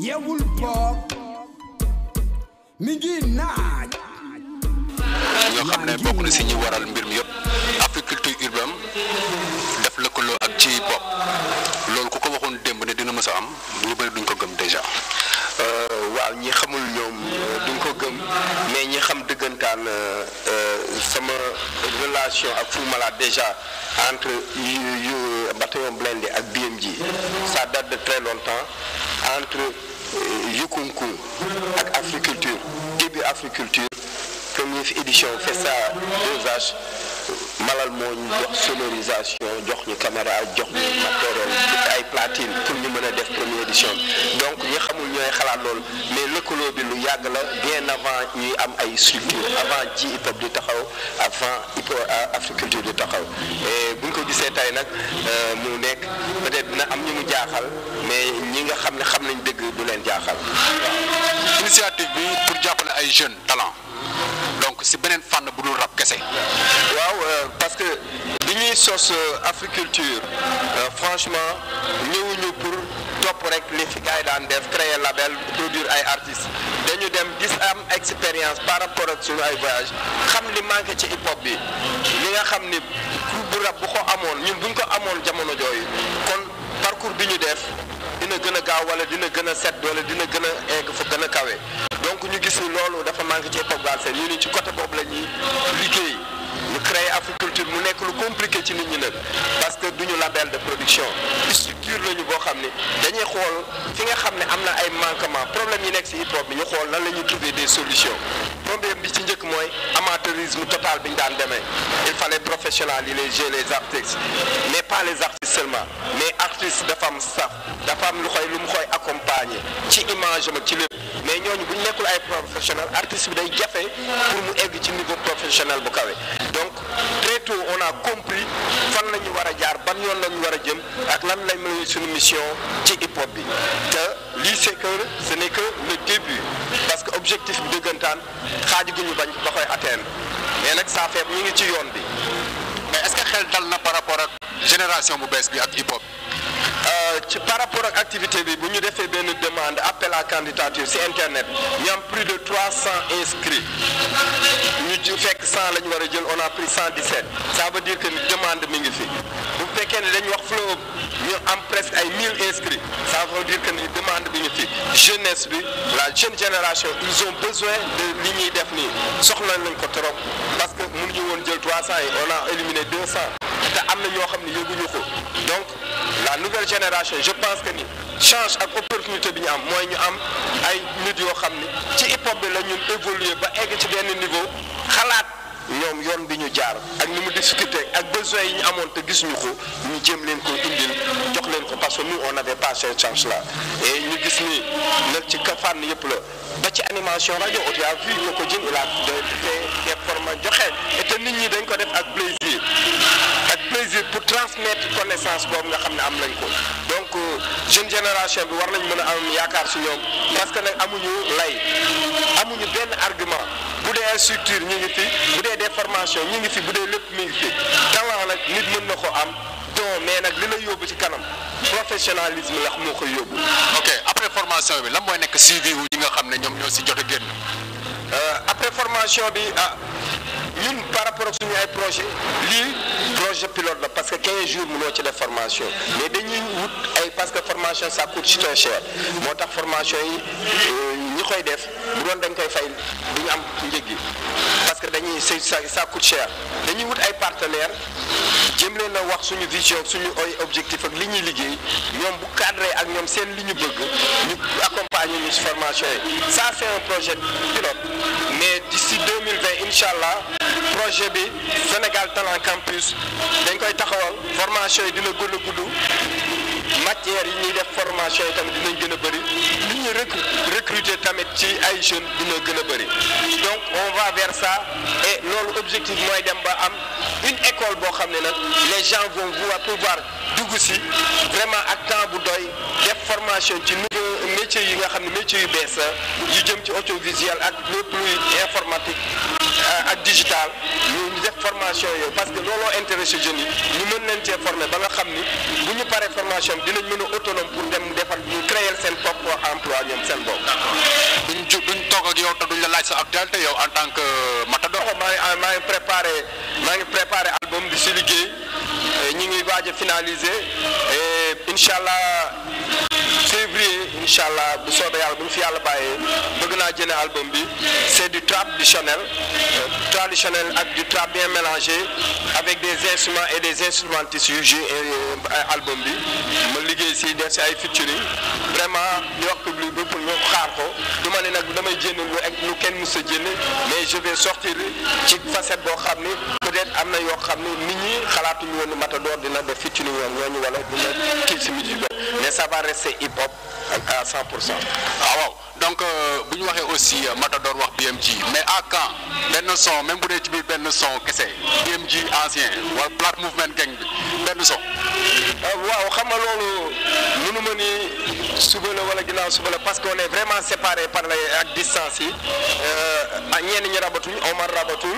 yeewul boog mi ngi naaj ñoo xam ne bokk na si ñi waral mbir mi yëpp agriculture urbaine def lëkkaloo ak ci bopp loolu ku ko waxoon démb ne dina mës a am ñu bëri duñ ko gëm déjà. waaw ñi xamul ñoom duñ ko gëm mais ñi xam dëggantaan sama relation ak Fou Malade déjà entre yu yu bataillon blindé ak BMG ça date de très longtemps entre Yukunku ak Africulture début Africulture première édition Festa 2H Malal moo ñu jox sonorisation jox ñu caméra jox ñu matériel ay platine pour ñu mën a def première édition donc ñi xamul ñooy xalaat loolu mais lëkkaloo bi lu yàgg la bien avant ñuy am ay structure avant ji hip hop di taxaw avant hip hop Africulture di taxaw et bu ñu ko gisee tey nag mu nekk peut-être dina am ñu mu jaaxal mais ñi nga xam ne xam nañ dëgg du leen jaaxal. initiative bi pour jàppale ay jeunes talent donc si beneen fànn bu dul rap kese. waaw parce que bi ñuy sos Africulture franchement ñëwuñu pour topp rek li fi gars yi daan def créer label produire ay artistes dañu dem gis am expérience par rapport ak suñu ay voyage xam li manqué ci hip hop bi li nga xam ni bu rap bu ko amoon ñun buñ ko amoon jamono jooyu kon parcours bi ñu def dina gën a gaaw wala dina gën a set wala dina gën a egg fa gën a kawe donc ñu gis ni loolu dafa manqué ci hip hop Galsen ñu ni ci côté boobu la ñuy liggéey ñu créer Africulture mu nekk lu compliqué ci nit ñi nag parce que duñu label de production structure lañu boo xam ne dañuy xool fi nga xam ne am na ay manquement problème yi nekk ci hip hop bi ñu xool nan la ñuy trouver des solutions problème bi ci njëkk mooy amateurisme total bi ñu daan demee il fallait professionnaliser les artistes mais pas les artistes seulement mais artistes dafa am staff dafa am lu koy lu mu koy accompagner ci image am ci lépp mais ñooñu bu ñu nekkul ay professionnel artiste bi day jafe pour mu egg ci niveau professionnel bu kawe donc très tôt on a compris fan la ñu war a jaar ban yoon la ñu war a jëm ak lan lay mën suñu mission ci hip hop bi te lii c'est que ce n'est que le début parce que objectif bi dëggantaan xaaju gu ñu bañ ba koy atteindre mais nag saa feeb ñu ngi ci yoon bi. mais est-ce que xel dal na par rapport ak génération bu bees bi ak hip hop. ci par rapport ak activité bi bu ñu defee benn demande appel à candidature ci internet ñu am plus de 300 inscrits ñu ci fekk 100 la ñu war a jël on a pris 117 ça veut dire que ni demande mi ngi fi bu fekkee ne dañu wax flow ñu am presque ay 1000 inscrits ça veut dire que ni demande bi ngi fi jeunesse bi la jeune génération ils ont besoin de li ñuy def nii soxla nañ ko trop parce que mënuñu woon jël 300 yi on a éliminé 200 te am na ñoo xam ne yëguñu ko donc la nouvelle génération je pense que ni change ak opportunité bi ñu am mooy ñu am ay nit yoo xam ni ci hip hop bi la ñun évoluer ba egg ci benn niveau xalaat ñoom yoon bi ñu jaar ak ni mu difficulté ak besoin yi ñu amoon te gisuñu ko ñu jéem leen ko indil jox leen ko parce que nous on n'avait pas cette chance là et ñu gis ni nag ci ka fànn yëpp la ba ci animation rajo tu as vu ko ko jën il a fait des formes joxe et te nit ñi dañ ko def ak plaisir ak plaisir pour transmettre connaissance boobu nga xam ne am nañ ko donc jeune génération bi war nañ mën a am yaakaar si ñoom parce que nag amuñu lay amuñu benn argument bu dee ay structure ñu ngi fi bu dee des formations ñu ngi fi bu dee lépp mi ngi fi talent nag nit mën na ko am don mais nag li la yóbbu ci kanam professionnalisme la moo koy yóbbu. ok après formation bi lan mooy nekk suivi wu ñi nga xam ne ñoom ñoo si jot a génn. après formation bi ah ñun par rapport ak suñu ay projet lii projet pilote la parce que 15 jours mënoo ci def formation mais dañuy wut ay parce que formation ça coûte très cher moo tax formation yi ñi koy def bu doon dañ koy fay du ñu am njëg gi parce que dañuy c'est ça ça coûte cher dañuy wut ay partenaires jëm leen a wax suñu vision suñu ay objectif ak li ñuy liggéey ñoom bu cadré ak ñoom seen li ñu bëgg ñu accompagner ñu ci formation yi ça c'est un projet pilote mais d'ici 2020 incha allah projet bi Sénégal Talent Campus dañ koy taxawal formation yi dina gën a gudd matière yi ñuy def formation yi tamit dinañ gën a bëri li ñuy recruter tamit ci ay jeunes dina gën a bëri donc on va vers ça et loolu objectif mooy dem ba am une école boo xam ne nag les gens vont pouvoir dugg si vraiment ak temps bu doy def formation ci nouveau métier yi nga xam ne métier yu bees yu jëm ci audiovisuel ak lépp luy informatique ak digital ñu def formation yooyu parce que looloo intéressé jeunes yi ñu mën leen cee former ba nga xam ni bu ñu paree formation bi dinañ mën a autonome pour dem defar ñu créer seen propre emploi ñoom seen bopp. duñ ju duñ toog ak yow te duñ la laaj sa actualité yow en tant que matador. maa ngi maa ngi préparé maa ngi préparé album di si liggéey ñu ngi waaj a finaliser et incha allah février incha allah bu soobee yàlla bu ñu fi yàlla bàyyee bëgg naa jëne album bi c'est du traditionnel traditionnel ak du trap bien mélangé avec des instruments et des instrumentistes yu joué album bi ma liggéey si def si ay featuring vraiment di wax public bi pour ñu xaar ko du ma ne nag damay jënd lu ak lu kenn mës a jënd mais je vais sortir ci facette boo xam ni peut-être am na yoo xam ni nit ñi xalaatuñu woon ni Matador dina def featuring woon ñooñu wala dina kii si musique mais ça va rester hip hop à 100 pour cent. ah waaw donc bu ñu waxee aussi Matador wax BMG mais à quand benn son même bu dee ci biir benn son kese BMG ancien wala Black Movement gang bi benn son. waaw xam nga loolu mënu ma ni suba la wala ginnaaw suba la parce qu'on est vraiment séparés par les ak distance yi ak ñenn ñi rabatuñ Omar rabatul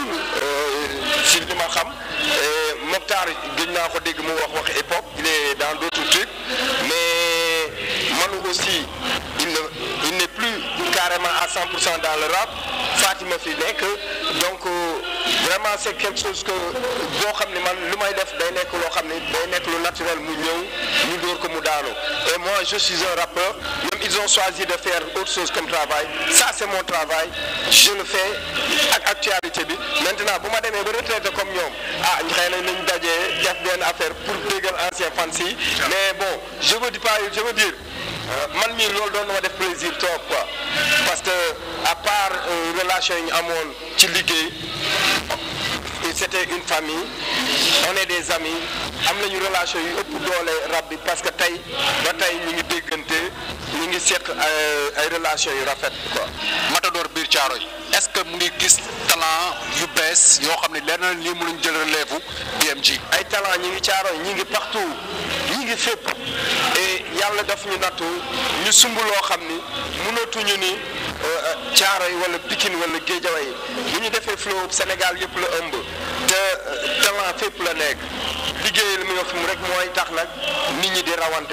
si li ma xam Mokhtar gëj naa ko dégg mu wax wax hip hop il est dans d'autres trucs mais Manu aussi il ne il n'est plus carrément à 100 pour cent dans le rap Fatima fi nekk donc vraiment c'est quelque chose que boo xam ne man lu may def day nekk loo xam ne day nekk lu naturel mu ñëw ñu dóor ko mu daanu et moi je suis un rappeur même ils ont choisi de faire autre chose comme travail ça c'est mon travail je le fais ak actualité bi maintenant bu ma demee ba retraité comme ñoom ah xëy na nañ dajee def benn affaire pour déggal ancien fans yi mais bon je veux dire pas je veux dire man mii loolu doon na ma def plaisir trop quoi parce que à part relation yi ñu amoon ci liggéey c'était une famille on est des amis am nañu relation yu ëpp doole rab bi parce que tey ba tey ñu ngi déggante ñu ngi seq ay relation yu rafet quoi. Matador biir caaro yi est-ce que mu ngi gis talent yu bees yoo xam ne leer na lii mënuñ jël relève BMG. ay talent ñi ngi caaro ñi ngi partout ñi ngi fépp et yàlla daf ñu nattu ñu sumb loo xam ni mënatuñu ni caaro yi wala Pikine wala Guédiawaye yi bu ñu defee flow Sénégal yëpp la ëmb te talent fépp la nekk liggéey li muy wax mu rek mooy tax nag nit ñi di rawante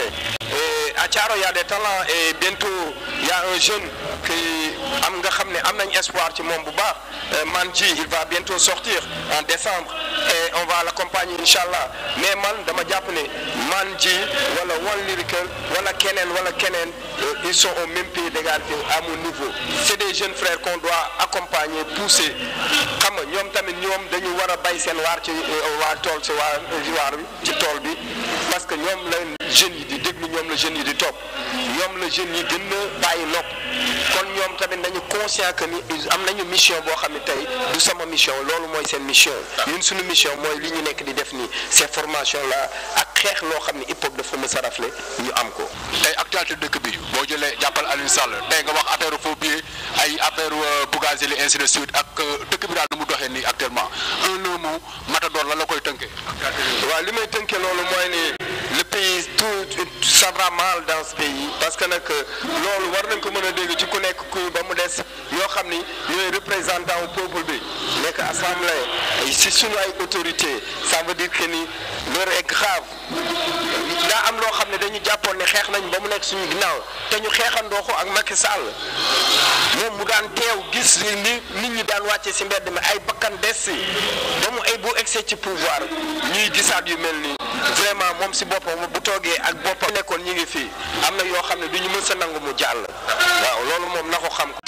à Thiaro y a des talents et bientôt y a un jeune qui am nga xam ne am nañ espoir ci moom bu baax Manji il va bientôt sortir en décembre et on va l'accompagner incha allah mais man dama jàpp ne Manji wala One Lyrical wala keneen wala keneen ils sont au même pied d'égalité à mon niveau c'est des jeunes frères qu'on doit accompagner pousser xam nga ñoom tamit ñoom dañu war a bay seen waar ci waa tool ci waa waar bi ci tool bi parce que ñoom la jeunes yi di déglu ñoom la jeunes yi di topp ñoom la jeunes yi gën a bàyyi nopp kon ñoom tamit nañu conscient que ni am nañu mission boo xam ne tey du sama mission loolu mooy seen mission ñun suñu mission mooy li ñu nekk di def nii ces formations là ak xeex loo xam ne hip hop dafa mës a rafle ñu am ko. tey actualité dëkk bi boo jëlee jàppal Alioune Sall tey nga wax affaire faux billets ay affaire Bougazelli ainsi de suite ak dëkk bi daal nu mu doxee nii actuellement un mot Matador la la koy tënkee. waaw li may tënkee loolu mooy ni le pays tout ça va mal dans ce pays parce que nag loolu war nañ ko mën a dégg ci ku nekk ku ba mu des yoo xam ni ñooy représentant au peuple bi nekk assemblée si suñu ay autorité ça veut dire que ni l'heure est grave daa am loo xam ne dañu jàppoon ne xeex nañ ba mu nekk suñu ginnaaw te ñu xeexandoo ko ak Macky Sall moom mu daan teew gis ni nit ñi daan wàcce si mbedd mi ay bakkan des si ba mu ay bu excès ci pouvoir ñuy gisaat yu mel nii vraiment moom si boppam bu toogee ak boppam nekkoon ñi ngi fii am na yoo xam ne du ñu mës a nangu mu jàll waaw loolu moom na ko xam